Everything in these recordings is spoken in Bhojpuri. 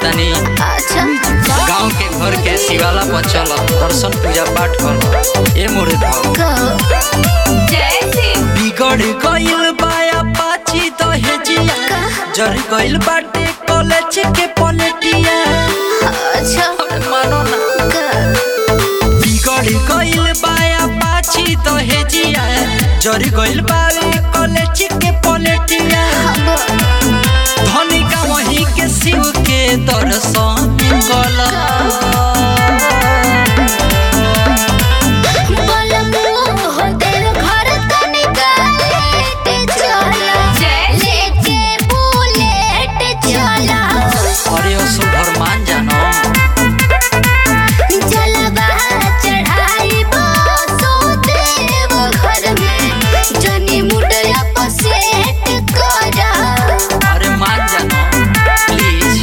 तनी अच्छा गांव के घर के शिवाला पर चल दर्शन पूजा पाठ कर ए मोरे धर कहो बिगड़ गइल बाया पाची दहेजिया जर गइल बाटे कॉलेज के पलटिया अच्छा अरे मानो ना का- बिगड़ गइल बाया पाची दहेजिया जर गइल बावे कॉलेज के पलटिया धनिका वही के शिव के दर्शन कला बोलबो हो तेरे घर तनिका लेट चला लेके बुलेट चला अरे असो घर मान जानो जलवा चढ़ाई बसो देव घर में जनी मुडया पसेट करा अरे मान जानो प्लीज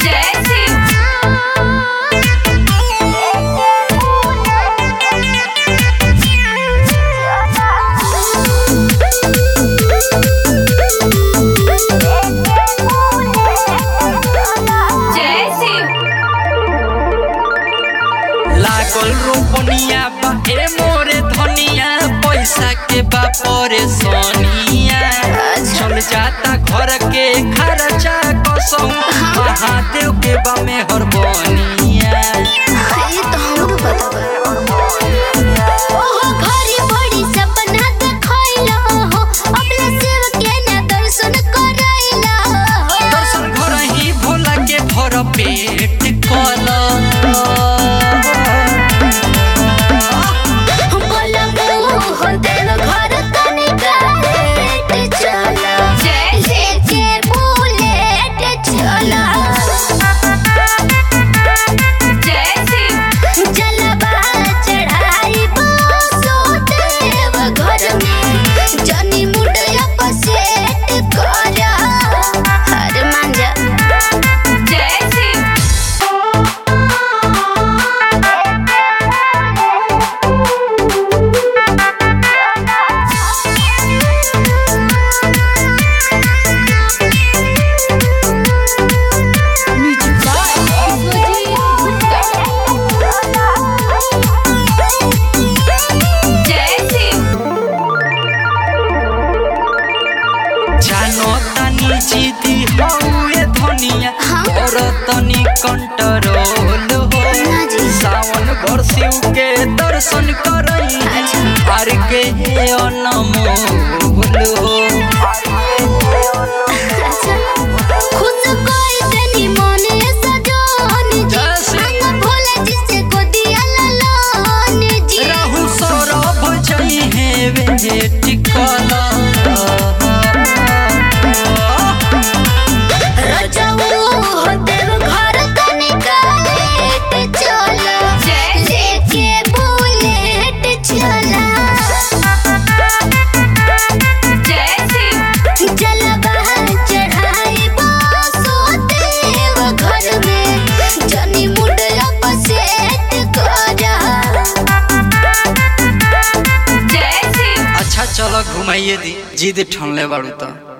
लागल रोपनिया बा ए मोरे धनिया पैसा के बा परेशानिया चल जाता घर के खर्चा कसम महादेव के बा मेहर बनिया ये तो हमरो पता बा ओहो घरी बड़ी सपना देखैला हो अपना शिव के ना दर्शन करैला हो दर्शन घर ही भोला के भर पेट कल बोलबो हो तेरे घर तनिका लेट चला लेके बुलेट चला जलवा चढ़ाई बसो देव घर में जनी मुडया पसेट करा हर मांजा जानो तनी जीती हौए धनिया और तनी कंट्रोल हो जी। सावन भर शिव के दर्शन करई हर के अनमोल हो खुश कोई तनी मोने सजोनी जी जैसे- अंग भोला जी से गोदिया ललोनी जी राहु सौरभ जई है वे टिकला रजऊ हो देव घर तनिका लेट चला लेके बुलेट चला जलवा चढ़ाई बसो देव घर में जनी मुडया पसेट करा अच्छा चलो घुमाइए दी जिद ठनले बाड़ू तो